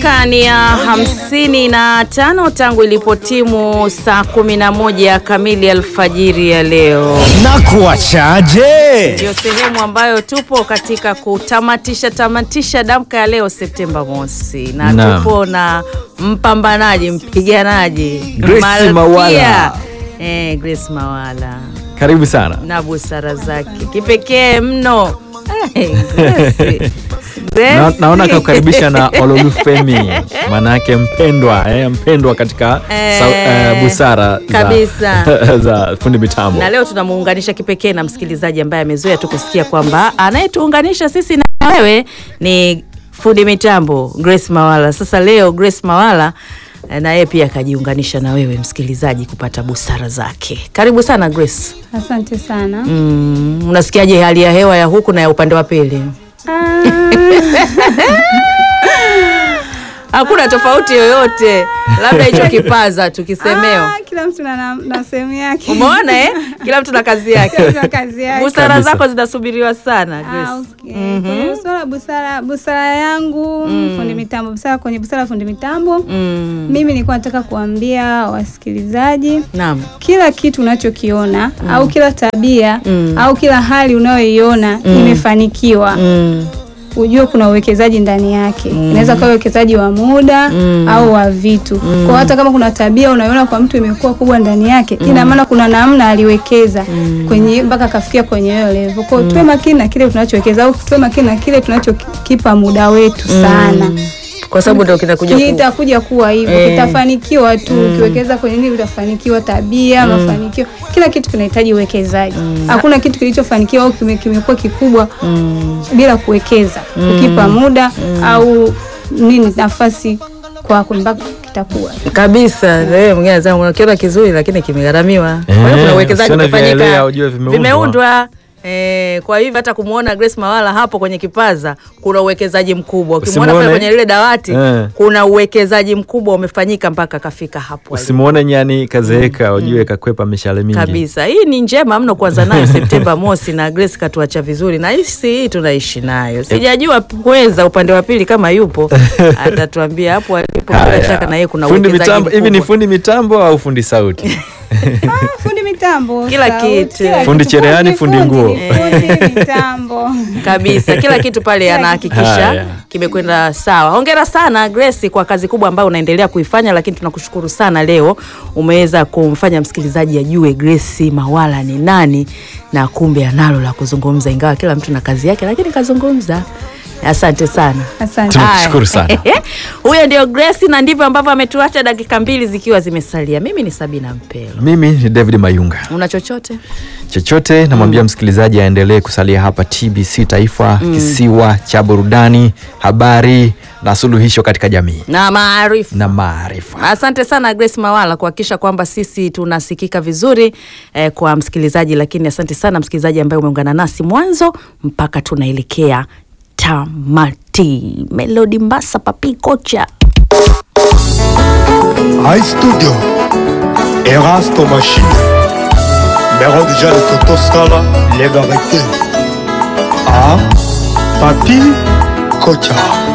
Dakika ni ya hamsini na tano tangu ilipotimu saa kumi na moja kamili alfajiri ya leo. na kuachaje? Ndio sehemu ambayo tupo katika kutamatisha tamatisha damka ya leo Septemba mosi, na Naam. tupo na mpambanaji mpiganaji Grace Malkia. Mawala. Eh, Grace Mawala Karibu sana. na busara zake kipekee mno. Eh, Grace. Grace. Na, naona kakukaribisha na Ololufemi, maanake mpendwa eh, mpendwa katika Eh, sa, eh, busara kabisa. za, za fundi mitambo. na leo tunamuunganisha kipekee na msikilizaji ambaye amezoea tu kusikia kwamba anayetuunganisha sisi na wewe ni fundi mitambo Grace Mawala. Sasa leo Grace Mawala eh, na yeye pia akajiunganisha na wewe msikilizaji kupata busara zake. Karibu sana Grace. Asante sana. Mm, unasikiaje hali ya hewa ya huku na ya upande wa pili? Hakuna tofauti yoyote, labda hicho kipaza tukisemeo. Ah, kila mtu na, na, na sehemu yake. Umeona eh? Kila mtu na kazi yake. Kila mtu na kazi yake. Busara Kabisa. zako zinasubiriwa sana Ah, Grace. okay. Kwenye swala busara busara yangu fundi mitambo busara kwenye busara fundi mitambo Mm. mimi nilikuwa nataka kuambia wasikilizaji Naam. kila kitu unachokiona au kila tabia Mm. au kila hali unayoiona imefanikiwa Mm. ujue kuna uwekezaji ndani yake inaweza kuwa uwekezaji wa muda Mm. au wa vitu kwa hata kama kuna tabia unaiona kwa mtu imekuwa kubwa ndani yake ina maana kuna namna aliwekeza kwenye mpaka akafikia kwenye hiyo level kwa hiyo tuwe makini na kile tunachowekeza au tuwe makini na kile tunachokipa muda wetu sana Kwa sababu ndio kinakuja ku... itakuja kuwa hivyo Eh. kitafanikiwa tu ukiwekeza kwenye nini utafanikiwa tabia mafanikio kila kitu kinahitaji uwekezaji hakuna kitu kilichofanikiwa au kime- kimekuwa kikubwa bila kuwekeza ukipa muda au nini nafasi kwako mpaka kitakuwa kabisa. Wewe mwingine anasema unakiona kizuri lakini kimegharamiwa. Kwa hiyo Eh, kuna uwekezaji usione umefanyika. vielea, ujue vimeundwa. Vimeundwa. Eh, kwa hivyo hata kumuona Grace Mawala hapo kwenye kipaza kuna uwekezaji mkubwa. Ukimwona pale Usimuone. kwenye lile dawati Eh. kuna uwekezaji mkubwa umefanyika mpaka kafika hapo. alipo. Usimwone nyani kazeeka, ujue kakwepa mishale mingi. kabisa hii ni njema mno kuanza nayo Septemba mosi, na Grace katuacha vizuri, na hisi hii tunaishi nayo. Sijajua pweza upande wa pili kama yupo, atatuambia hapo alipo. Bila Haya. shaka na yeye kuna fundi uwekezaji mitambo hivi ni mkubwa. fundi mitambo au fundi sauti? Ah, fundi mitambo Kila sauti, kitu. kila Fundi kitu. cherehani, fundi nguo. ni fundi mitambo kabisa kila kitu pale Kila anahakikisha Haya. kimekwenda sawa. Hongera sana Grace kwa kazi kubwa ambayo unaendelea kuifanya, lakini tunakushukuru sana leo umeweza kumfanya msikilizaji ajue Grace Mawala ni nani na kumbe analo la kuzungumza, ingawa kila mtu na kazi yake, lakini kazungumza. Asante sana. asante Tunakushukuru sana. Huyo ndio Grace, na ndivyo ambavyo ametuacha dakika mbili zikiwa zimesalia. Mimi ni Sabina Mpelo. Mimi ni David Mayunga. Una chochote? chochote namwambia msikilizaji aendelee kusalia hapa TBC Taifa, kisiwa cha burudani, habari na suluhisho katika jamii Na maarifa. na maarifa. Asante sana Grace Mawala kuhakikisha kwamba sisi tunasikika vizuri eh, kwa msikilizaji, lakini asante sana msikilizaji ambaye umeungana nasi mwanzo mpaka tunaelekea tamati. Melody Mbasa, papi kocha. iStudio Erasto Machine Mero déjà le Toto Scala Les vérités Ah Papi Kocha